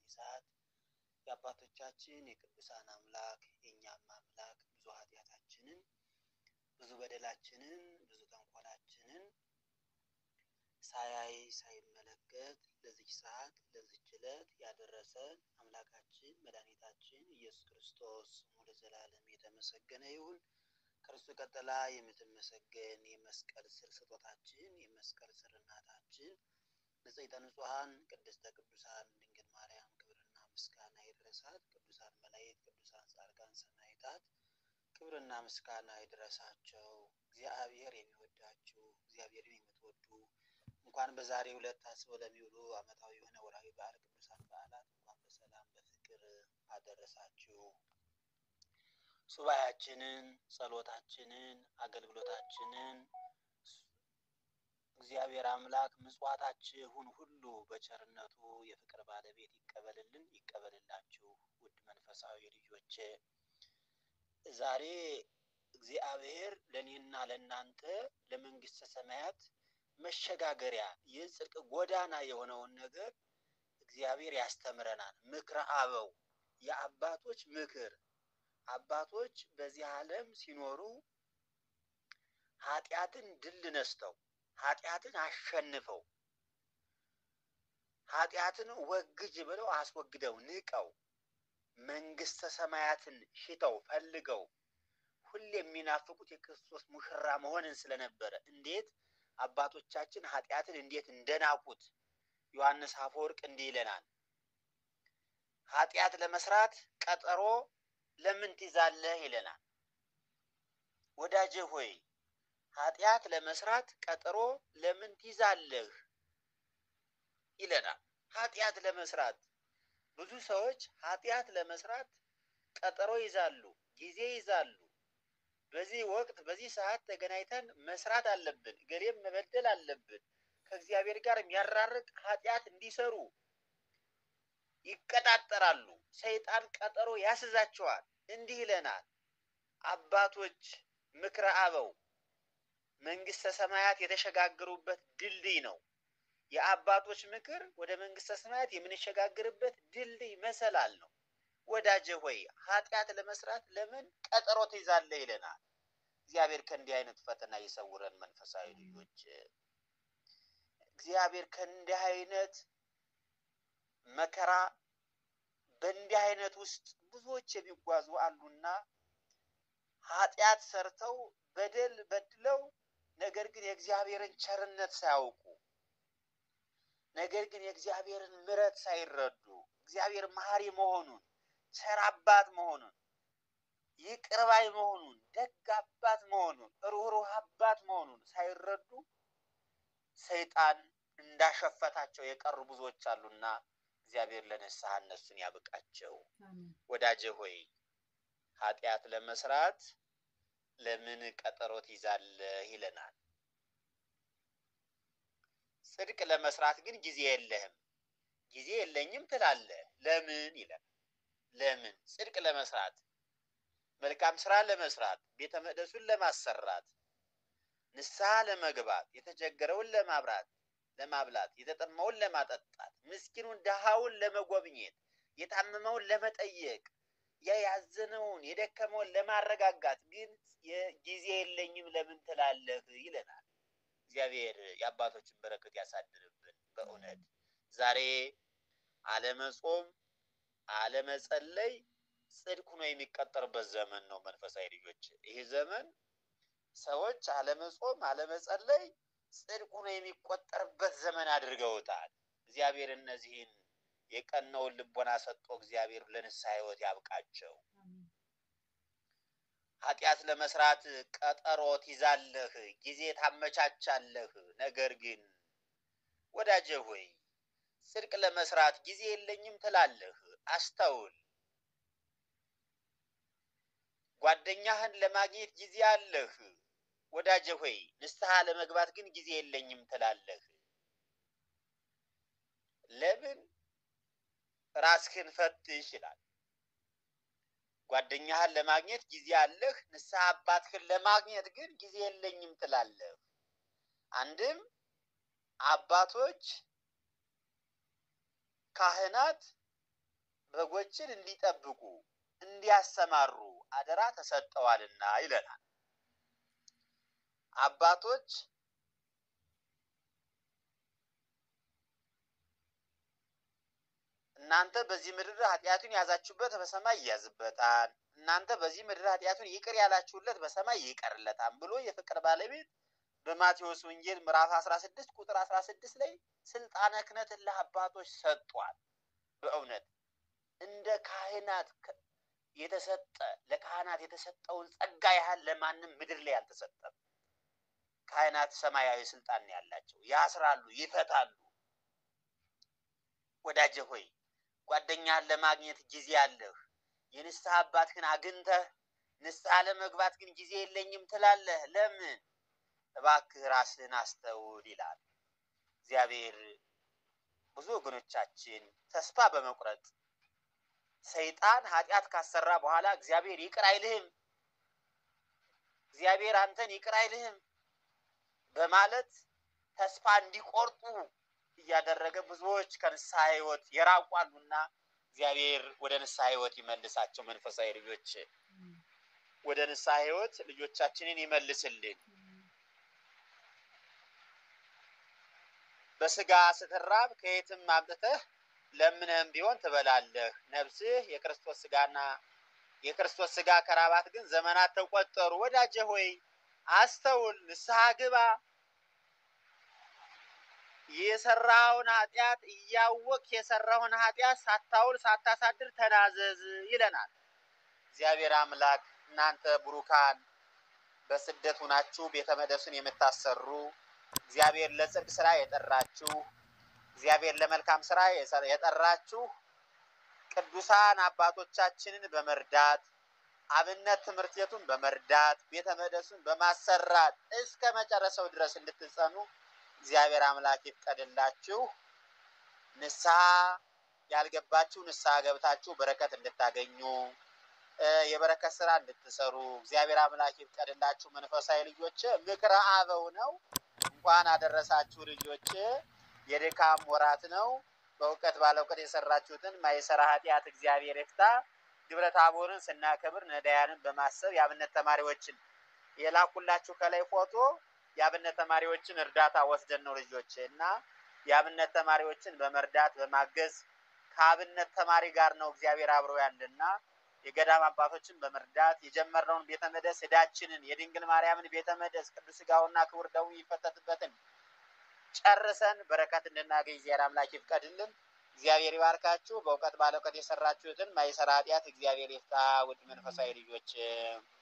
ሰዓት የአባቶቻችን የቅዱሳን አምላክ የእኛም አምላክ ብዙ ኃጢአታችንን ብዙ በደላችንን ብዙ ተንኮላችንን ሳያይ ሳይመለከት ለዚች ሰዓት ለዚች ዕለት ያደረሰን አምላካችን መድኃኒታችን ኢየሱስ ክርስቶስ ስሙ ለዘላለም የተመሰገነ ይሁን። ከእርሱ ቀጥላ የምትመሰገን የመስቀል ስር ስጦታችን የመስቀል ስር እናታችን ንጽሕተ ንጹሐን ቅድስተ ቅዱሳን ድንግል ማርያም ክብርና ምስጋና ይድረሳት። ቅዱሳን መላእክት፣ ቅዱሳን ጻድቃን፣ ሰማዕታት ክብርና ምስጋና ይድረሳቸው። እግዚአብሔር የሚወዳችሁ እግዚአብሔርን የምትወዱ እንኳን በዛሬው ዕለት ታስበው ለሚውሉ ዓመታዊ የሆነ ወርሃዊ በዓል ቅዱሳን በዓላት እንኳን በሰላም በፍቅር አደረሳችሁ። ሱባያችንን፣ ጸሎታችንን፣ አገልግሎታችንን እግዚአብሔር አምላክ ምጽዋታችሁን ሁሉ በቸርነቱ የፍቅር ባለቤት ይቀበልልን ይቀበልላችሁ። ውድ መንፈሳዊ ልጆቼ ዛሬ እግዚአብሔር ለእኔና ለእናንተ ለመንግስተ ሰማያት መሸጋገሪያ የጽድቅ ጎዳና የሆነውን ነገር እግዚአብሔር ያስተምረናል። ምክረ አበው የአባቶች ምክር አባቶች በዚህ ዓለም ሲኖሩ ኃጢአትን ድል ነስተው ኃጢአትን አሸንፈው ኃጢአትን ወግጅ ብለው አስወግደው ንቀው መንግስተ ሰማያትን ሽተው ፈልገው ሁሌ የሚናፍቁት የክርስቶስ ሙሽራ መሆንን ስለነበረ እንዴት አባቶቻችን ኃጢአትን እንዴት እንደናቁት ዮሐንስ አፈወርቅ እንዲህ ይለናል። ኃጢአት ለመስራት ቀጠሮ ለምን ትይዛለህ ይለናል። ወዳጄ ሆይ ኃጢአት ለመስራት ቀጠሮ ለምን ትይዛለህ ይለናል። ኃጢአት ለመስራት ብዙ ሰዎች ኃጢአት ለመስራት ቀጠሮ ይዛሉ፣ ጊዜ ይዛሉ። በዚህ ወቅት በዚህ ሰዓት ተገናኝተን መስራት አለብን፣ ገሌም መበደል አለብን። ከእግዚአብሔር ጋር የሚያራርቅ ኃጢአት እንዲሰሩ ይቀጣጠራሉ። ሰይጣን ቀጠሮ ያስዛቸዋል። እንዲህ ይለናል አባቶች ምክረ አበው መንግስተ ሰማያት የተሸጋገሩበት ድልድይ ነው። የአባቶች ምክር ወደ መንግስተ ሰማያት የምንሸጋግርበት ድልድይ መሰላል ነው። ወዳጄ ሆይ ኃጢአት ለመስራት ለምን ቀጠሮ ትይዛለህ ይለናል። እግዚአብሔር ከእንዲህ አይነት ፈተና ይሰውረን። መንፈሳዊ ልጆች እግዚአብሔር ከእንዲህ አይነት መከራ በእንዲህ አይነት ውስጥ ብዙዎች የሚጓዙ አሉና ኃጢአት ሰርተው በደል በድለው ነገር ግን የእግዚአብሔርን ቸርነት ሳያውቁ ነገር ግን የእግዚአብሔርን ምሕረት ሳይረዱ እግዚአብሔር መሐሪ መሆኑን ቸር አባት መሆኑን ይቅር ባይ መሆኑን ደግ አባት መሆኑን ሩህሩህ አባት መሆኑን ሳይረዱ ሰይጣን እንዳሸፈታቸው የቀሩ ብዙዎች አሉና እግዚአብሔር ለንስሐ እነሱን ያብቃቸው። ወዳጄ ሆይ ኃጢአት ለመስራት ለምን ቀጠሮ ትይዛለህ ይለናል። ጽድቅ ለመስራት ግን ጊዜ የለህም፣ ጊዜ የለኝም ትላለህ። ለምን ይለናል። ለምን ጽድቅ ለመስራት መልካም ስራ ለመስራት ቤተ መቅደሱን ለማሰራት ንስሐ ለመግባት የተቸገረውን ለማብራት ለማብላት የተጠማውን ለማጠጣት ምስኪኑን ድሃውን ለመጎብኘት የታመመውን ለመጠየቅ ያ ያዘነውን የደከመውን ለማረጋጋት ግን ጊዜ የለኝም ለምን ትላለህ ይለናል። እግዚአብሔር የአባቶችን በረከት ያሳድርብን። በእውነት ዛሬ አለመጾም አለመጸለይ ጽድቅ ሆኖ የሚቀጠርበት ዘመን ነው። መንፈሳዊ ልጆች ይህ ዘመን ሰዎች አለመጾም አለመጸለይ ጽድቅ ሆኖ የሚቆጠርበት ዘመን አድርገውታል። እግዚአብሔር እነዚህን የቀናውን ልቦና ሰጥቶ እግዚአብሔር ለንስሐ ሕይወት ያብቃቸው። ኃጢአት ለመስራት ቀጠሮ ትይዛለህ፣ ጊዜ ታመቻቻለህ። ነገር ግን ወዳጄ ሆይ ጽድቅ ለመስራት ጊዜ የለኝም ትላለህ። አስተውል። ጓደኛህን ለማግኘት ጊዜ አለህ። ወዳጄ ሆይ ንስሐ ለመግባት ግን ጊዜ የለኝም ትላለህ። ለምን? ራስህን ፈትሽ ይላል። ጓደኛህን ለማግኘት ጊዜ አለህ፣ ንስሐ አባትህን ለማግኘት ግን ጊዜ የለኝም ትላለህ። አንድም አባቶች ካህናት በጎችን እንዲጠብቁ እንዲያሰማሩ አደራ ተሰጠዋልና ይለናል። አባቶች እናንተ በዚህ ምድር ኃጢአቱን ያዛችሁበት በሰማይ ይያዝበታል፣ እናንተ በዚህ ምድር ኃጢአቱን ይቅር ያላችሁለት በሰማይ ይቀርለታል ብሎ የፍቅር ባለቤት በማቴዎስ ወንጌል ምዕራፍ 16 ቁጥር 16 ላይ ስልጣነ ክህነትን ለአባቶች ሰጥቷል። በእውነት እንደ ካህናት የተሰጠ ለካህናት የተሰጠውን ጸጋ ያህል ለማንም ምድር ላይ አልተሰጠም። ካህናት ሰማያዊ ስልጣን ነው ያላቸው፣ ያስራሉ፣ ይፈታሉ። ወዳጄ ሆይ ጓደኛህን ለማግኘት ጊዜ አለህ። የንስሐ አባትህን አግኝተህ ንስሐ ለመግባት ግን ጊዜ የለኝም ትላለህ። ለምን? እባክህ ራስህን አስተውል ይላል እግዚአብሔር። ብዙ ወገኖቻችን ተስፋ በመቁረጥ ሰይጣን ኃጢአት ካሰራ በኋላ እግዚአብሔር ይቅር አይልህም፣ እግዚአብሔር አንተን ይቅር አይልህም በማለት ተስፋ እንዲቆርጡ እያደረገ ብዙዎች ከንስሐ ሕይወት የራቁ አሉና እግዚአብሔር ወደ ንስሐ ሕይወት ይመልሳቸው። መንፈሳዊ ልጆች ወደ ንስሐ ሕይወት ልጆቻችንን ይመልስልን። በስጋ ስትራብ ከየትም አምጥተህ ለምነህም ቢሆን ትበላለህ። ነፍስህ የክርስቶስ ስጋና የክርስቶስ ስጋ ከራባት ግን ዘመናት ተቆጠሩ። ወዳጄ ሆይ አስተውል፣ ንስሐ ግባ። የሰራውን ኃጢአት እያወቅ የሰራውን ኃጢአት ሳታውል ሳታሳድር ተናዘዝ ይለናል እግዚአብሔር አምላክ። እናንተ ቡሩካን በስደት ሁናችሁ ቤተ መቅደሱን የምታሰሩ እግዚአብሔር ለጽድቅ ስራ የጠራችሁ እግዚአብሔር ለመልካም ስራ የጠራችሁ ቅዱሳን አባቶቻችንን በመርዳት አብነት ትምህርት ቤቱን በመርዳት ቤተ መቅደሱን በማሰራት እስከ መጨረሻው ድረስ እንድትጸኑ እግዚአብሔር አምላክ ይፍቀድላችሁ። ንስሐ ያልገባችሁ ንስሐ ገብታችሁ በረከት እንድታገኙ የበረከት ስራ እንድትሰሩ እግዚአብሔር አምላክ ይፍቀድላችሁ። መንፈሳዊ ልጆች ምክረ አበው ነው። እንኳን አደረሳችሁ ልጆች። የድካም ወራት ነው። በእውቀት ባለ እውቀት የሰራችሁትን ማይሰራ ኃጢአት እግዚአብሔር ይፍታ። ግብረ ታቦርን ስናከብር ነዳያንን በማሰብ የአብነት ተማሪዎችን የላኩላችሁ ከላይ ፎቶ የአብነት ተማሪዎችን እርዳታ ወስደን ነው ልጆች እና የአብነት ተማሪዎችን በመርዳት በማገዝ ከአብነት ተማሪ ጋር ነው እግዚአብሔር አብሮ ያለና የገዳም አባቶችን በመርዳት የጀመርነውን ቤተ መቅደስ ዕዳችንን የድንግል ማርያምን ቤተ መቅደስ ቅዱስ ሥጋውና ክቡር ደሙ ይፈተትበትን ጨርሰን በረከት እንድናገኝ እግዚአብሔር አምላክ ይፍቀድልን። እግዚአብሔር ይባርካችሁ። በእውቀት ባለ እውቀት የሰራችሁትን ማይሰራ ኃጢአት እግዚአብሔር ይፍታ። ውድ መንፈሳዊ ልጆች